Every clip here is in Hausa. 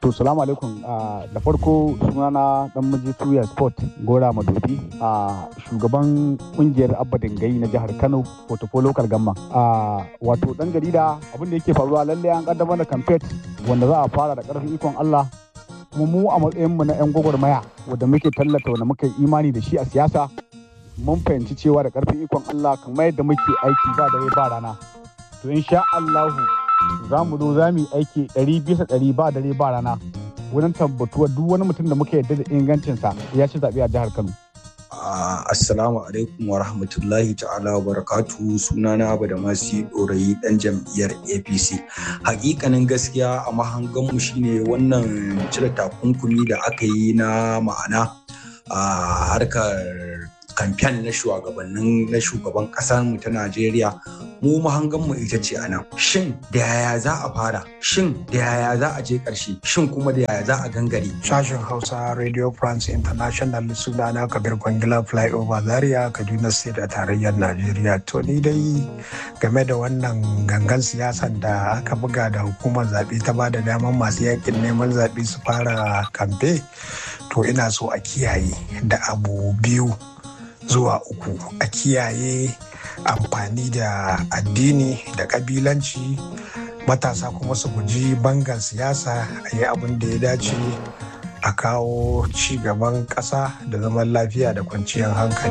To salamu alaikum da farko sunana dan miji tuya sport gora madobi a shugaban kungiyar abba dingai na jihar Kano Portfolio local gamma. Wato dan jarida abin da yake faruwa lalle an kaddamar da campaign wanda za a fara da karfin ikon Allah kuma mu a matsayin mu na yan gwagwarmaya wanda muke tallata wanda muka yi imani da shi a siyasa mun fahimci cewa da karfin ikon Allah kamar yadda muke aiki ba dare ba rana. To insha Allahu za mu zo za mu yi aiki ɗari bisa ɗari ba dare ba rana wurin tabbatuwa duk wani mutum da muka yarda da ingancinsa ya ci zaɓe a jihar Kano. Assalamu alaikum wa rahmatullahi ta'ala wa barakatu sunana abu da masu ɗorayi ɗan jam'iyyar APC. Hakikanin gaskiya a mahanganmu shine wannan cire takunkumi da aka yi na ma'ana a harkar kamfen na shugabannin na shugaban ƙasar mu ta Najeriya mu mahangan mu ita ce anan shin da yaya za a fara shin da yaya za a je ƙarshe shin kuma da yaya za a gangare sashen Hausa Radio France International sunana Kabir Kwangila Flyover Zaria Kaduna State a tarayyar Najeriya to ni dai game da wannan gangan siyasan da aka buga da hukumar zaɓe ta ba da daman masu yakin neman zaɓe su fara kamfe to ina so a kiyaye da abu biyu zuwa uku a kiyaye amfani da addini da kabilanci matasa kuma su guji bangan siyasa a yi abin da ya dace a kawo ci gaban ƙasa da zaman lafiya da kwanciyar hankali.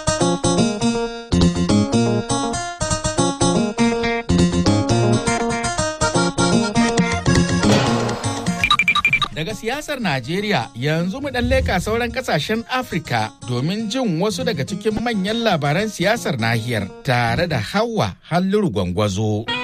daga siyasar Najeriya yanzu mu dan leka sauran kasashen Afirka domin jin wasu daga cikin manyan labaran siyasar nahiyar tare da Hauwa Halliru Gwangwazo.